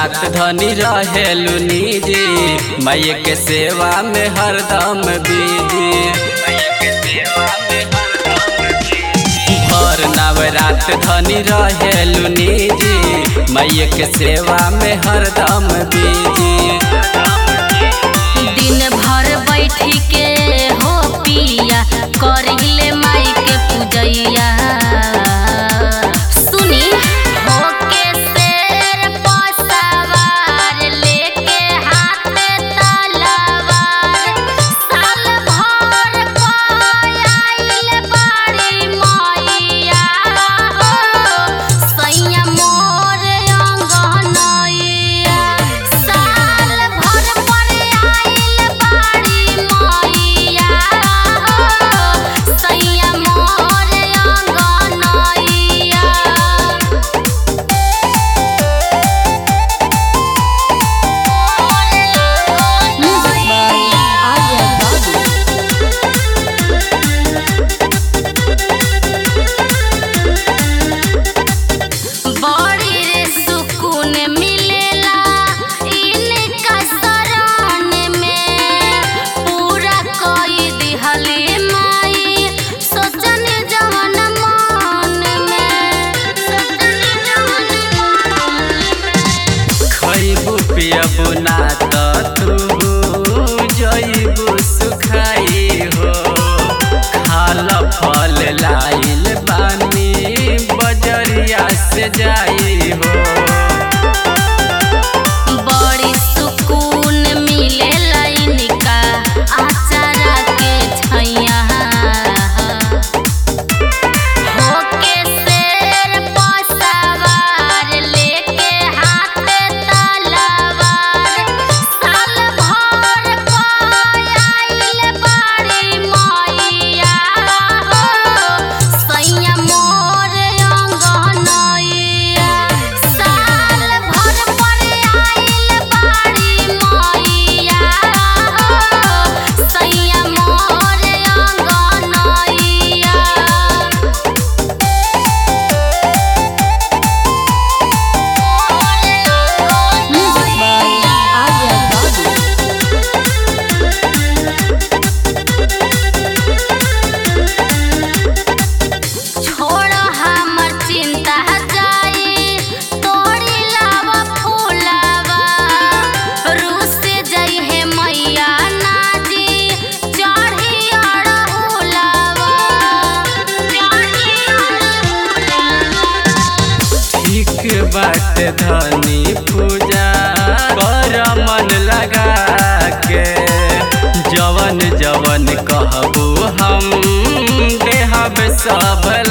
रात धनी रहेलू निजी मैय के सेवा में हरदम बीजी भर नवरात धनी रहेलू निजी मैय के सेवा में हरदम बीजी दिन भर बैठी के हो पिया करिले माई के पूजैया सुनी हो के शेर पसवार लेके हाथ तलवार साल भर पायल बड़ी मैया हो सैया मोर अंगनैया साल भर पर आइल बड़ी मैया हो सैया मोर अंगनैया बड़ी रे सुकून मिलेला इनका शरण में पूरा कोई दिहले माई सोचन जवन मन में सोचन जवन मन में खैबू पियबू ना त तू जइबू सुखाई हो खाल फल लाइल बानी बजरिया से जाई हो बड़ी सुकून मिलेला इनका आचारा के छैया होके शेर पसवार लेके हाथ तलवार साल भर पायल बड़ी मैया हो सैया मोर अंगनैया साल भर पर आइल बड़ी मैया हो सैया मोर अंगनैया छोड़ हमर चिंता जाई तोड़ी लावा फूलावा रूस जाई है मैया नाजी चढ़ी अड़हुलावा चढ़ी अड़हुलावा ठीक बाट धनी पूजा कर मन लगा के जवन जवन कहबू हम देहब सब